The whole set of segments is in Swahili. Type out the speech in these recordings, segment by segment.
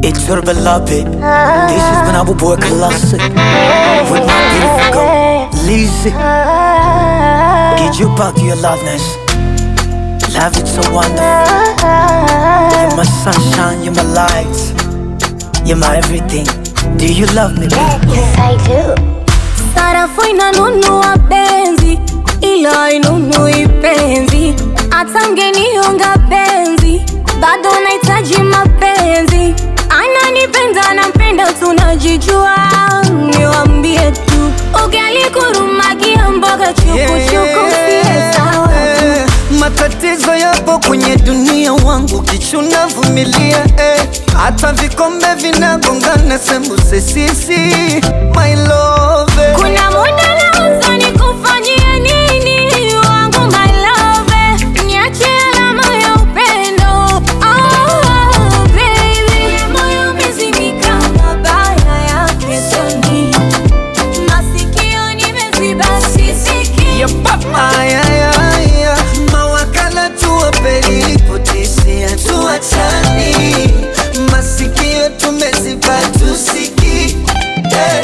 It's your beloved. This is when I will boy classic. With my beautiful girl, Lizzie. Get you back your loveness. Love it so wonderful. You're my sunshine, you're my light. You're my everything. Do you love me? babe? Yes, I do. Sarafu inanunua benzi, ila hainunui penzi. Hata mgenihonga benzi, bado nahitaji mapenzi. Ananipenda, nampenda, tunajijua. Niwambie tu, ugali kurumagia mboga chukuchuku, siye sawa tu. Matatizo yapo kwenye dunia wangu, kichuna vumilia eh. Hata vikombe vinagongana, sembuse sisi my love Kuna muda nawaza nikufanyie nini wangu my love, niache alama ya upendo oh, baby. Moyo umezimika mabaya yake soni, masikio nimeziba sisikii. Ayayaya, mawakala tuwapelipotisia tuachani, masikio tumeziba tusiki eh.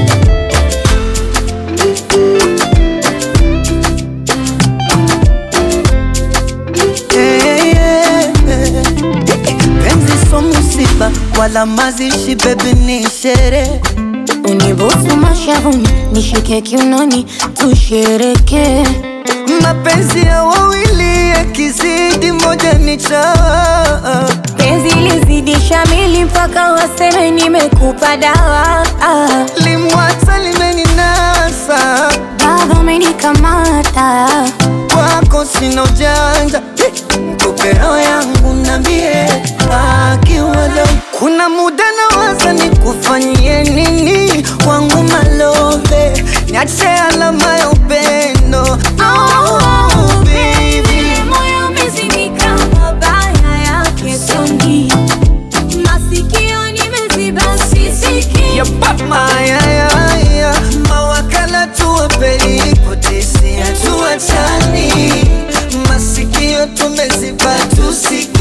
Eh, eh, eh. Penzi so musiba wala mazishi, bebi ni sherehe Unibusu mashavuni, nishike kiunoni, tushereke mapenzi ya wawili yakizidi moja ni chawa penzi lizidisha mili mpaka waseme nimekupa dawa ah. limwata limeninasa Baba umenikamata kwako sina ujanja kopero yangu nambie akiwalo kuna muda nawaza nikufanyie nini wangu malove niache alama ya upendo oh, baby. moyo umezimika mabaya yake songi masikio nimeziba sisiki Mayayaya, mawakala tuwapelipotisia tuachani, masikio tumeziba tusiki